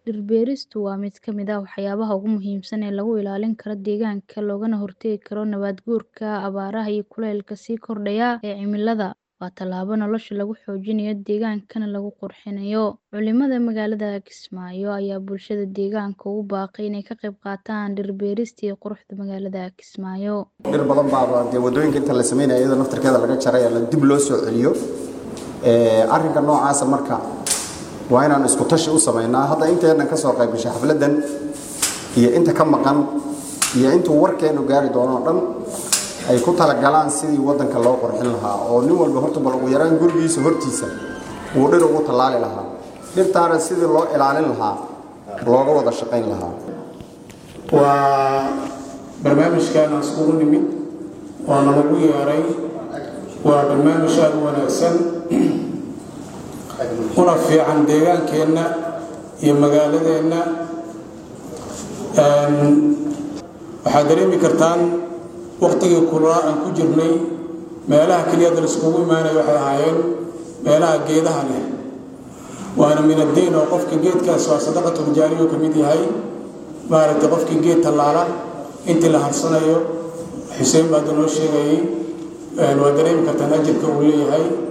Dhir-beeristu waa mid ka mid ah waxyaabaha ugu muhiimsan ee lagu ilaalin karo deegaanka loogana hortagi karo nabaad-guurka, abaaraha iyo kulaylka sii kordhaya ee cimilada. Waa tallaabo nolosha lagu xoojinayo, deegaankana lagu qurxinayo. Culimada magaalada Kismaayo ayaa bulshada deegaanka ugu baaqay inay ka qayb qaataan dhir-beerista iyo quruxda magaalada Kismaayo. dhir badan baa dee wadooyinka inta la sameynaya iyadoo naftirkeeda laga jaray ee la dib loo soo celiyo ee arrinka noocaasa marka waa inaan isku tashi u sameynaa hadda inteenan ka soo qayb gashay xafladdan iyo inta ka maqan iyo intuu warkeenu gaari doono oo dhan ay ku talagalaan sidii waddanka loo qurxin lahaa oo nin walba horta bal ugu yaraan gurigiisa hortiisa uu dhir ugu tallaali lahaa dhirtaana sidii loo ilaalin lahaa looga wada shaqayn lahaa waa barnaamijkan aan iskugu nimid oo nalagu yeeray waa barnaamij aad u wanaagsan una fiican deegaankeenna iyo magaaladeenna waxaad dareemi kartaan waktigii kulaa aan ku jirnay meelaha keliyada laiskugu imaanaya waxay ahaayeen meelaha geedaha leh waana min addiin oo qofka geedkaas waa sadaqatul jaariyo ka mid yahay maaragtay qofkii geed tallaala intii la harsanayo xuseen baad noo sheegayay waa dareemi kartaan ajirka uu leeyahay